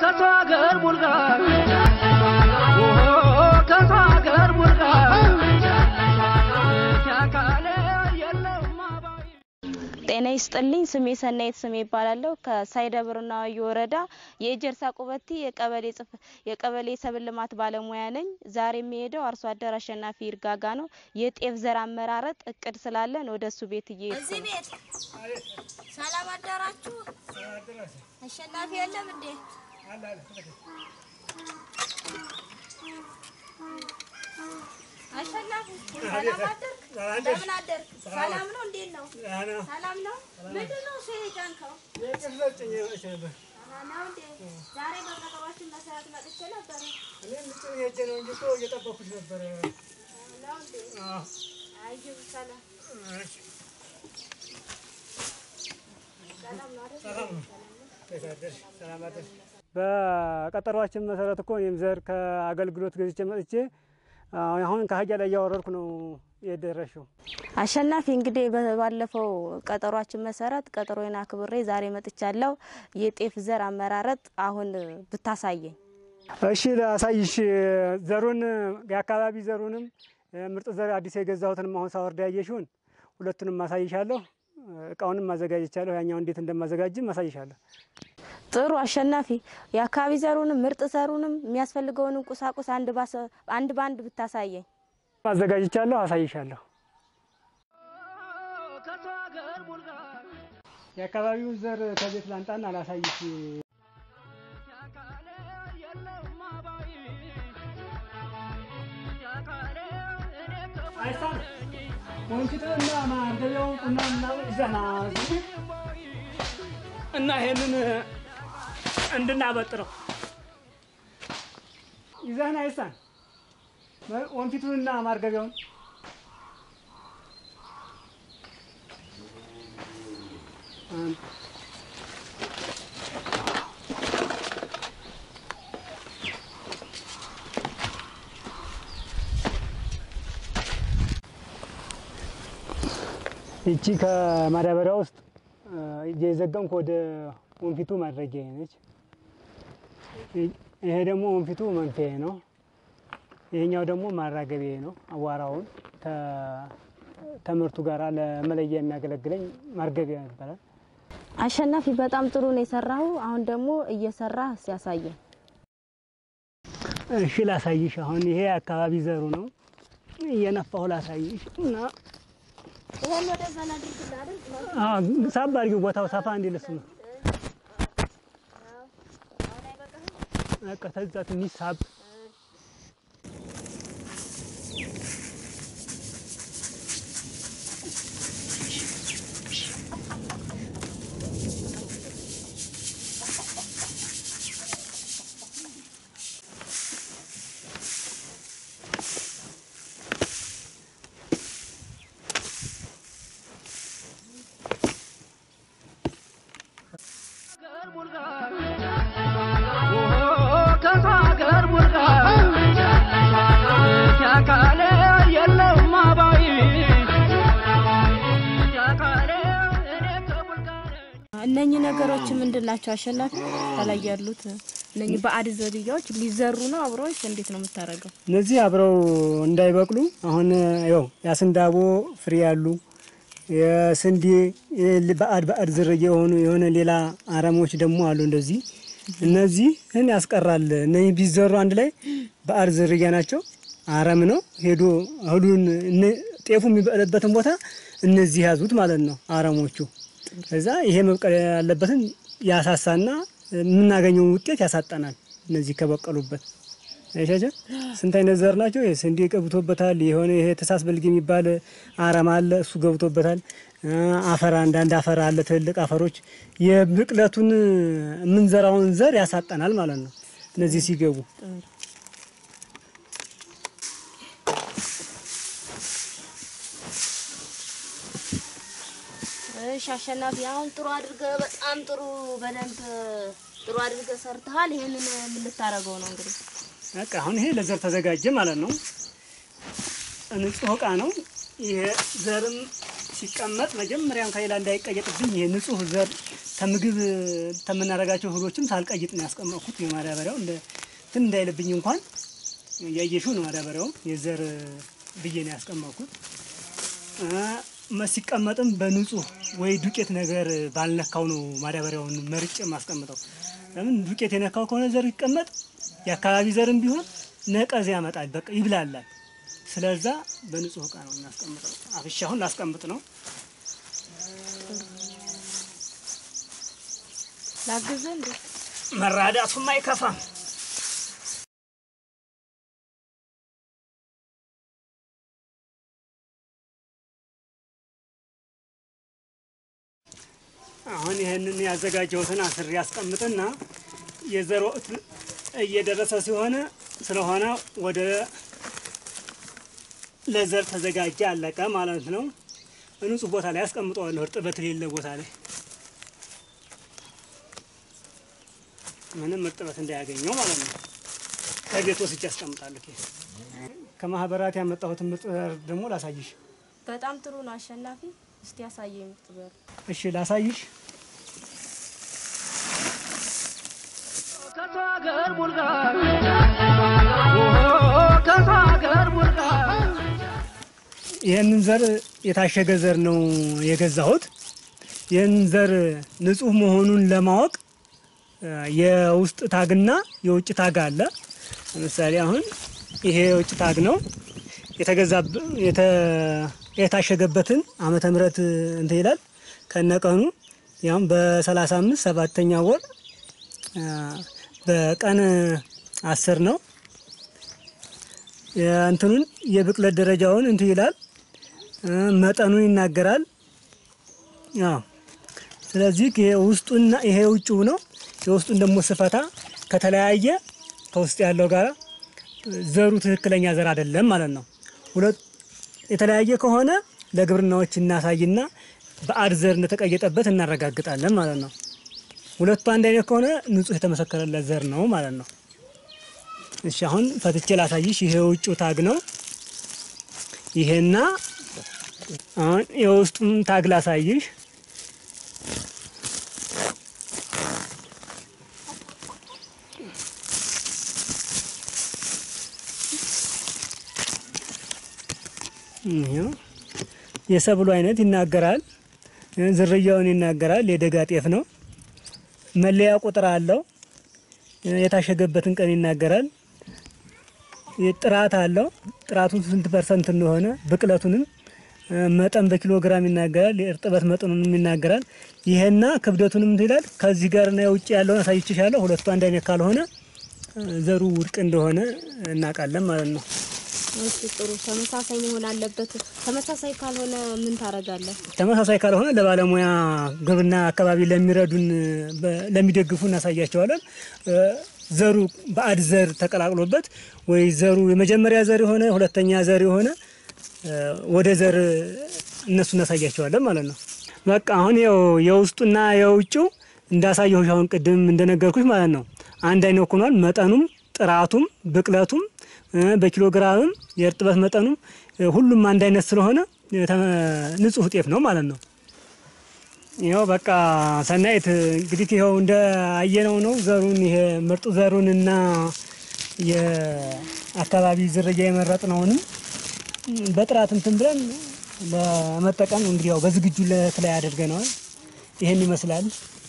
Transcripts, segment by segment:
ከሰው ሀገር ቡልጋ ከሰው ሀገር ቡልጋ ያካለ የለውም አባይ ጤና ይስጥልኝ። ስሜ ሰናይት ስሜ ይባላለሁ። ከሳይደብርና ወዮ ወረዳ የእጀርሳ ቁበቲ የቀበሌ ጽፍ የቀበሌ ሰብል ልማት ባለሙያ ነኝ። ዛሬ የሚሄደው አርሶ አደር አሸናፊ ይርጋጋ ነው። የጤፍ ዘር አመራረጥ እቅድ ስላለን ወደ እሱ ቤት እየሄድኩ እዚህ ነው። ቤት ሰላም አደራችሁ። አሸናፊ የለም እንዴ? አሸናፊ ሰላም አደርክ? እንደምን አደርክ? ሰላም ነው? እንዴት ነው? ሰላም ነው? ምንድን ነው እሱ የጫንከው? አሃ፣ ነው እንዴ? ዛሬ በቀጠሯችን መሰረት መጥቼ ነበረ። ነው እንዴ? አይዞህ፣ ሰላም ሰላም ነው አይደል? በቀጠሯችን መሰረት እኮ እኔም ዘር ከአገልግሎት ገዝቼ መጥቼ አሁን ከአህያ ላይ እያወረድኩ ነው የደረሽው። አሸናፊ እንግዲህ ባለፈው ቀጠሯችን መሰረት ቀጠሮዬን አክብሬ ዛሬ መጥቻለሁ። የጤፍ ዘር አመራረጥ አሁን ብታሳየኝ። እሺ ላሳይሽ። ዘሩን የአካባቢ ዘሩንም ምርጥ ዘር አዲስ የገዛሁትንም አሁን ሳወርድ ያየሽውን ሁለቱንም ማሳይሻለሁ። እቃውንም ማዘጋጀቻለሁ። ያኛው እንዴት እንደማዘጋጅም ማሳይሻለሁ። ጥሩ አሸናፊ፣ የአካባቢ ዘሩንም ምርጥ ዘሩንም የሚያስፈልገውንም ቁሳቁስ አንድ ባሰ- አንድ በአንድ ብታሳየኝ። ማዘጋጀቻለሁ፣ አሳይሻለሁ። ከሰው ሀገር ቡልጋ የአካባቢውን ዘር ከቤት ላንጣና አላሳይሽ። ያካለ የለውም አባይ ያካለ እኔ አይሳን ወንጭትና ማንደቢያውን ቁናና ዘና እና ይሄንን እንድናበጥረው ይዘህን አይሳን ወንፊቱንና ማርገቢያውን ይቺ ከማዳበሪያ ውስጥ እየዘገምኩ ወደ ወንፊቱ ማድረጊያ ነች። ይሄ ደግሞ ወንፊቱ መንፊያ ነው። ይሄኛው ደግሞ ማራገቢያ ነው። አዋራውን ተ- ተምርቱ ጋር ለመለያ የሚያገለግለኝ ማርገቢያ ይባላል። አሸናፊ በጣም ጥሩ ነው የሰራሁ። አሁን ደግሞ እየሰራ ሲያሳየኝ እሺ ላሳይሽ። አሁን ይሄ አካባቢ ዘሩ ነው። እየነፋሁ ላሳይሽ እና ይሄን ወደ ዘና አድርግልህ አይደል? አዎ፣ ሳብ አድርጊው ቦታው ሰፋ እንዲልስ ነው። አሁን አይበቃህም? በቃ ተዛ ትንሽ ሳብ ሀገር ቡልጋ ከሰው ሀገር ቡልጋ ያካለ የለውም አባይ ያካለ እኔ ከቡልጋ ነኝ እነኚህ ነገሮች ምንድን ናቸው? አሸናፊ ከላይ ያሉት እነኚህ ባዕድ ዝርያዎች ሊዘሩ ነው አብረዎች እንዴት ነው የምታደርገው? እነዚህ አብረው እንዳይበቅሉ አሁን ያው ያስንዳቦ ፍሬ ያሉ የስንዴ ባዕድ ባዕድ ዝርያ የሆኑ የሆነ ሌላ አረሞች ደግሞ አሉ። እንደዚህ እነዚህን ያስቀራል። እነዚህ ቢዘሩ አንድ ላይ ባዕድ ዝርያ ናቸው። አረም ነው ሄዶ እህሉን እነ- ጤፉ የሚበቅልበትን ቦታ እነዚህ ያዙት ማለት ነው አረሞቹ። ከዛ ይሄ መብቀል ያለበትን ያሳሳና የምናገኘውን ውጤት ያሳጠናል። እነዚህ ከበቀሉበት አይሻቸው ስንት አይነት ዘር ናቸው። ይሄ ስንዴ ገብቶበታል። የሆነ ይሄ ተሳስ በልግ የሚባል አረም አለ፣ እሱ ገብቶበታል። አፈር አንዳንድ አፈር አለ፣ ትልልቅ አፈሮች የብቅለቱን የምንዘራውን ዘር ያሳጠናል ማለት ነው። እነዚህ ሲገቡ እሺ አሸናፊ፣ አሁን ጥሩ አድርገህ በጣም ጥሩ በደንብ ጥሩ አድርገህ ሰርተሃል። ይሄንን ምን ልታደርገው ነው እንግዲህ? በቃ አሁን ይሄ ለዘር ተዘጋጀ ማለት ነው። ንጹህ እቃ ነው። ይሄ ዘርም ሲቀመጥ መጀመሪያም ከሌላ እንዳይቀየጥብኝ ይሄ ንጹህ ዘር ከምግብ ከምናደርጋቸው እህሎችም ሳልቀይጥ ነው ያስቀመጥኩት። የማዳበሪያው እንደ እንትን እንዳይልብኝ እንኳን እያየሽው ነው። ማዳበሪያው የዘር ብዬ ነው ያስቀመጥኩት። እ፣ መ- ሲቀመጥም በንጹህ ወይ ዱቄት ነገር ባልነካው ነው ማዳበሪያውን መርጬ የማስቀምጠው። ለምን ዱቄት የነካው ከሆነ ዘር ይቀመጥ የአካባቢ ዘርም ቢሆን ነቀዝ ያመጣል፣ በቃ ይብላላል። ስለዛ በንጹህ እቃ ነው እናስቀምጠው። አፍሻ አሁን ላስቀምጥ ነው። ላግዝህ እንዴ? መራዳቱም አይከፋም። አሁን ይህንን ያዘጋጀሁትን አስሬ ያስቀምጥና የዘር ወቅት እየደረሰ ሲሆነ ስለሆነ ወደ ለዘር ተዘጋጀ አለቀ ማለት ነው። ንጹህ ቦታ ላይ አስቀምጠዋለሁ፣ እርጥበት የሌለ ቦታ ላይ ምንም እርጥበት እንዳያገኘው ማለት ነው። ከቤት ወስጄ አስቀምጣለሁ። ኬስ ከማህበራት ያመጣሁትን ምርጥ ዘር ደግሞ ላሳይሽ። በጣም ጥሩ ነው አሸናፊ። እስቲ ያሳየኝ ምርጥ ዘር። እሺ ላሳይሽ። ከሰው ሀገር ቡልጋ ከሰው ሀገር ቡልጋ ይህንን ዘር የታሸገ ዘር ነው የገዛሁት። ይህንን ዘር ንጹህ መሆኑን ለማወቅ እ፣ የውስጥ ታግና የውጭ ታግ አለ። ለምሳሌ አሁን ይሄ የውጭ ታግ ነው የተገዛ የታሸገበትን ዓመተ ምሕረት እንትን ይላል ከነቀኑ ያም በሰላሳ አምስት ሰባተኛ ወር እ፣ በቀን አስር ነው የእንትኑን የብቅለት ደረጃውን እንትን ይላል እ፣ መጠኑን ይናገራል። አዎ ስለዚህ ይሄ ውስጡና ይሄ ውጭው ነው። የውስጡን ደግሞ ስፈታ ከተለያየ ከውስጥ ያለው ጋር ዘሩ ትክክለኛ ዘር አይደለም ማለት ነው። ሁለት የተለያየ ከሆነ ለግብርናዎች እናሳይና በአድ ዘር እንደተቀየጠበት እናረጋግጣለን ማለት ነው። ሁለቱ አንድ አይነት ከሆነ ንጹህ የተመሰከረለት ዘር ነው ማለት ነው። እሺ አሁን ፈትቼ ላሳይሽ። ይሄ ውጭው ታግ ነው። ይሄና አሁን የውስጡን ታግ ላሳይሽ። ይሄው የሰብሉ አይነት ይናገራል፣ ዝርያውን ይናገራል። የደጋ ጤፍ ነው። መለያ ቁጥር አለው። የታሸገበትን ቀን ይናገራል። ጥራት አለው። ጥራቱ ስንት ፐርሰንት እንደሆነ ብቅለቱንም እ፣ መጠን በኪሎ ግራም ይናገራል። የእርጥበት መጠኑንም ይናገራል። ይሄና ክብደቱንም እንትን ይላል። ከዚህ ጋርና የውጭ ያለውን አሳይችሻለሁ። ሁለቱ አንድ አይነት ካልሆነ እ፣ ዘሩ ውድቅ እንደሆነ እናውቃለን ማለት ነው። እሺ ጥሩ። ተመሳሳይ መሆን አለበት። ተመሳሳይ ካልሆነ ምን ታረጋለህ? ተመሳሳይ ካልሆነ ለባለሙያ ግብርና አካባቢ ለሚረዱን በ- ለሚደግፉ እናሳያቸዋለን። እ፣ ዘሩ በአድ ዘር ተቀላቅሎበት ወይ ዘሩ የመጀመሪያ ዘር የሆነ ሁለተኛ ዘር የሆነ እ፣ ወደ ዘር እነሱ እናሳያቸዋለን ማለት ነው። በቃ አሁን ያው የውስጡና የውጭው እንዳሳየሁሽ አሁን ቅድም እንደነገርኩሽ ማለት ነው አንድ አይነት ሆኗል። መጠኑም ጥራቱም ብቅለቱም እ፣ በኪሎ ግራምም የእርጥበት መጠኑም እ፣ ሁሉም አንድ አይነት ስለሆነ እ፣ ተ- ንጹህ ጤፍ ነው ማለት ነው። ይኸው በቃ ሰናይት እንግዲህ ይኸው እንደ አየነው ነው ዘሩን ይሄ ምርጥ ዘሩን እና የአካባቢ ዝርያ የመረጥነውንም በጥራት እንትን ብለን ለመጠቀም እንግዲህ ያው በዝግጁነት ላይ አድርገነዋል። ይሄን ይመስላል።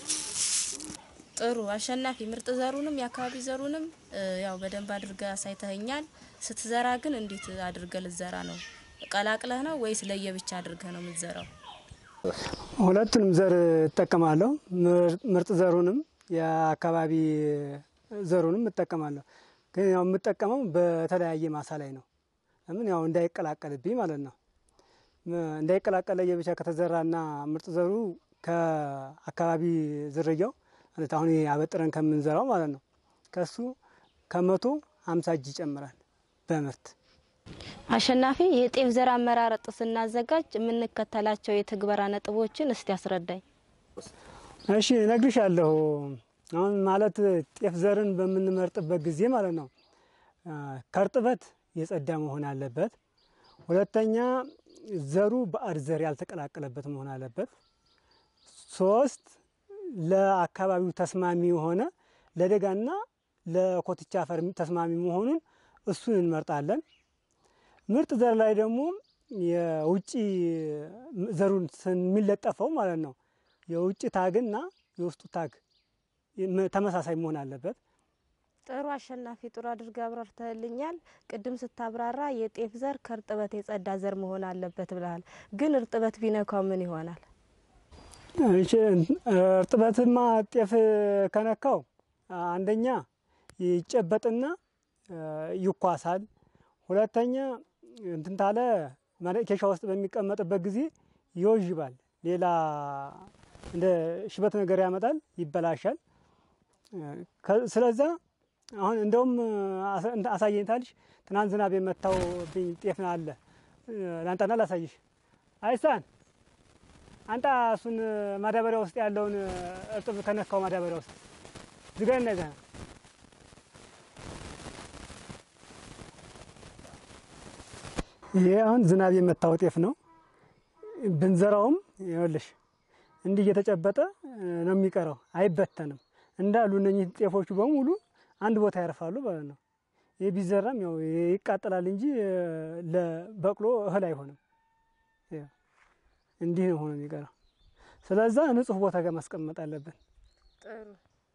ጥሩ አሸናፊ፣ ምርጥ ዘሩንም የአካባቢ ዘሩንም እ፣ ያው በደንብ አድርገህ አሳይተኸኛል። ስትዘራ ግን እንዴት አድርገህ ልትዘራ ነው? ቀላቅለህ ነው ወይስ ለየብቻ አድርገህ ነው የምትዘራው? ሁለቱንም ዘር እጠቀማለሁ። ምር- ምርጥ ዘሩንም የአካባቢ ዘሩንም እጠቀማለሁ። ግን ያው የምጠቀመው በተለያየ ማሳ ላይ ነው። ለምን ያው እንዳይቀላቀልብኝ ማለት ነው። ም- እንዳይቀላቀል ለየብቻ ከተዘራና ምርጥ ዘሩ ከአካባቢ ዝርያው ማለት አሁን ይሄ አበጥረን ከምንዘራው ማለት ነው ከሱ ከመቶ ሀምሳ እጅ ይጨምራል በምርት አሸናፊ፣ የጤፍ ዘር አመራረጥ ስናዘጋጅ የምንከተላቸው የትግበራ ነጥቦችን እስቲ አስረዳኝ። እሺ እነግርሻለሁ። አሁን ማለት ጤፍ ዘርን በምንመርጥበት ጊዜ ማለት ነው አ፣ ከእርጥበት የጸዳ መሆን አለበት። ሁለተኛ ዘሩ ባዕድ ዘር ያልተቀላቀለበት መሆን አለበት። ሶስት ለአካባቢው ተስማሚ የሆነ ለደጋና ለኮትቻ አፈር ተስማሚ መሆኑን እሱን እንመርጣለን። ምርጥ ዘር ላይ ደግሞ የውጭ ዘሩን የሚለጠፈው ማለት ነው የውጭ ታግና የውስጡ ታግ ተመሳሳይ መሆን አለበት። ጥሩ አሸናፊ፣ ጥሩ አድርገህ አብራርተህልኛል። ቅድም ስታብራራ የጤፍ ዘር ከእርጥበት የጸዳ ዘር መሆን አለበት ብለሃል። ግን እርጥበት ቢነካው ምን ይሆናል? እሺ፣ እርጥበትማ ጤፍ ከነካው አንደኛ ይጨበጥና ይኳሳል። ሁለተኛ እንትን ታለ ኬሻ ውስጥ በሚቀመጥበት ጊዜ ይወዥባል። ሌላ እንደ ሽበት ነገር ያመጣል፣ ይበላሻል። ስለዛ አሁን እንደውም አሳየኝታልሽ ትናንት ዝናብ የመታው ብኝ ጤፍ አለ ላንጣና ላሳይሽ። አይሳን አንጣ እሱን ማዳበሪያ ውስጥ ያለውን እርጥብ ከነካው ማዳበሪያ ውስጥ ዝጋና ይዘህ ይሄ አሁን ዝናብ የመታው ጤፍ ነው። ብንዘራውም ይኸውልሽ እንዲህ እየተጨበጠ ነው የሚቀረው፣ አይበተንም። እንዳሉ እነኚህ ጤፎቹ በሙሉ አንድ ቦታ ያርፋሉ ማለት ነው። ይህ ቢዘራም ያው ይቃጠላል እንጂ ለበቅሎ እህል አይሆንም። እንዲህ ነው ሆኖ የሚቀረው። ስለዛ ንጹህ ቦታ ጋር ማስቀመጥ አለብን። ጥሩ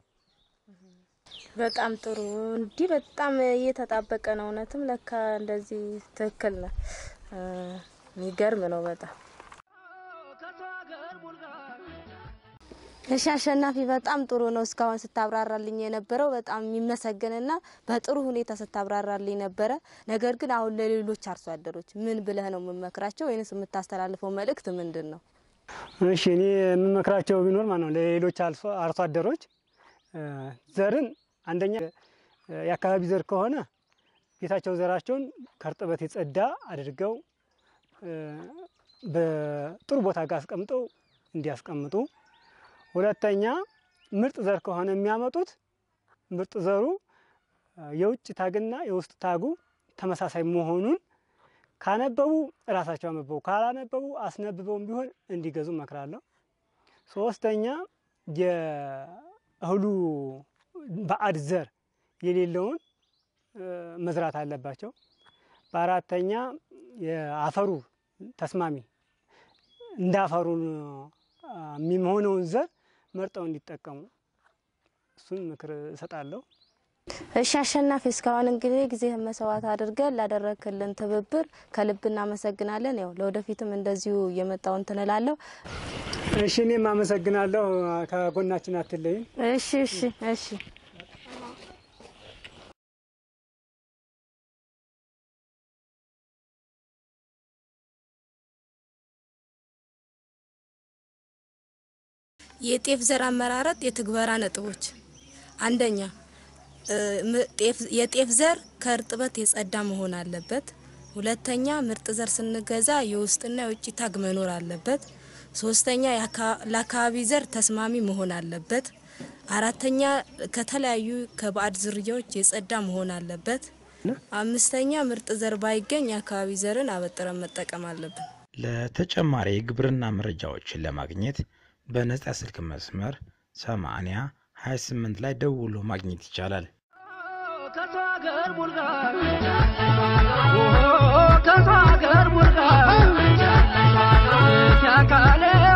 በጣም ጥሩ። እንዲህ በጣም እየተጣበቀ ነው። እውነትም ለካ እንደዚህ ትክክል ነው። የሚገርም ነው በጣም ከሰው ሀገር ቡልጋ እሺ አሸናፊ፣ በጣም ጥሩ ነው እስካሁን ስታብራራልኝ የነበረው በጣም የሚመሰገንና በጥሩ ሁኔታ ስታብራራልኝ ነበረ። ነገር ግን አሁን ለሌሎች አርሶ አደሮች ምን ብለህ ነው የምመክራቸው ወይንስ የምታስተላልፈው መልእክት ምንድን ነው? እሺ እኔ የምመክራቸው ቢኖር ማለት ነው ለሌሎች አርሶ አደሮች ዘርን አንደኛ የአካባቢ ዘር ከሆነ ቤታቸው ዘራቸውን ከእርጥበት የጸዳ አድርገው በጥሩ ቦታ ጋር አስቀምጠው እንዲያስቀምጡ። ሁለተኛ ምርጥ ዘር ከሆነ የሚያመጡት ምርጥ ዘሩ የውጭ ታግና የውስጥ ታጉ ተመሳሳይ መሆኑን ካነበቡ እራሳቸው አነበቡ፣ ካላነበቡ አስነብበውም ቢሆን እንዲገዙ እመክራለሁ። ሶስተኛ የእህሉ ባዕድ ዘር የሌለውን መዝራት አለባቸው። በአራተኛ የአፈሩ ተስማሚ እንደ አፈሩ የሚሆነውን ዘር መርጠው እንዲጠቀሙ እሱን ምክር እሰጣለሁ። እሺ አሸናፊ፣ እስካሁን እንግዲህ ጊዜህን መስዋዕት አድርገን ላደረክልን ትብብር ከልብ እናመሰግናለን። ያው ለወደፊትም እንደዚሁ እየመጣው እንትን እላለሁ። እሺ እኔም አመሰግናለሁ። ከጎናችን አትለይም። እሺ እሺ እሺ የጤፍ ዘር አመራረጥ የትግበራ ነጥቦች፣ አንደኛ የጤፍ ዘር ከእርጥበት የጸዳ መሆን አለበት። ሁለተኛ ምርጥ ዘር ስንገዛ የውስጥና የውጭ ታግ መኖር አለበት። ሶስተኛ ለአካባቢ ዘር ተስማሚ መሆን አለበት። አራተኛ ከተለያዩ ከባዕድ ዝርያዎች የጸዳ መሆን አለበት። አምስተኛ ምርጥ ዘር ባይገኝ የአካባቢ ዘርን አበጥረን መጠቀም አለብን። ለተጨማሪ የግብርና መረጃዎችን ለማግኘት በነጻ ስልክ መስመር 80 28 ላይ ደውሎ ማግኘት ይቻላል። ከሰው ሀገር ቡልጋ ከሰው ሀገር ቡልጋ ያካለ